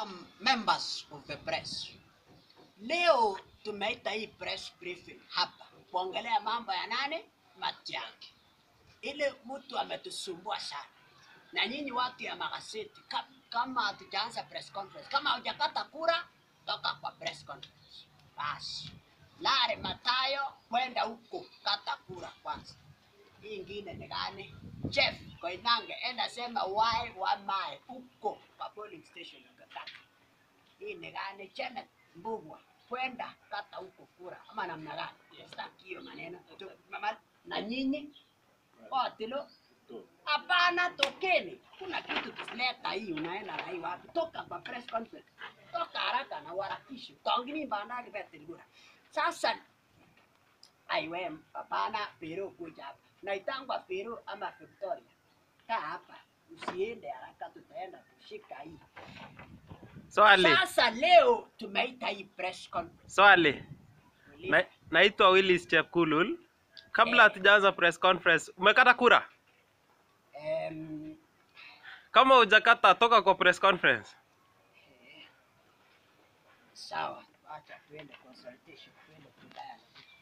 um, members of the press. Leo tumeita hii press briefing hapa kuongelea mambo ya nane Matiang'i. Ile mtu ametusumbua sana, na nyinyi watu ya magazeti, ka- kama hatujaanza press conference, kama hujakata kura, toka kwa press conference basi. Lare Matayo, kwenda huko kata kura kwanza. Hii ingine ni gani? Chef Koinange, enda sema why wamae huko kwa polling station ukakata. Hii ni gani? Janet Mbugwa, kwenda kata huko kura ama namna gani? Sitaki hiyo maneno Tu- mama- na nyinyi otilo Hapana, tokeni. Kuna kitu kisileta hii, unaenda na hii wapi? Toka kwa press conference, toka haraka na uharakishe. Tongini bandari betilgura. Sasa aiwe, hapana, Peru kuja hapa. Naitangwa Peru ama Victoria. Kaa hapa, usiende haraka, tutaenda kushika hii. Swali, Sasa leo tumeita hii press conference. swali. Na, naitwa Willis Chepkulul. Kabla hatujaanza press conference, umekata kura? Em, Kama hujakata, toka kwa press conference. sawa, acha tuende consultation, tuende kudaya.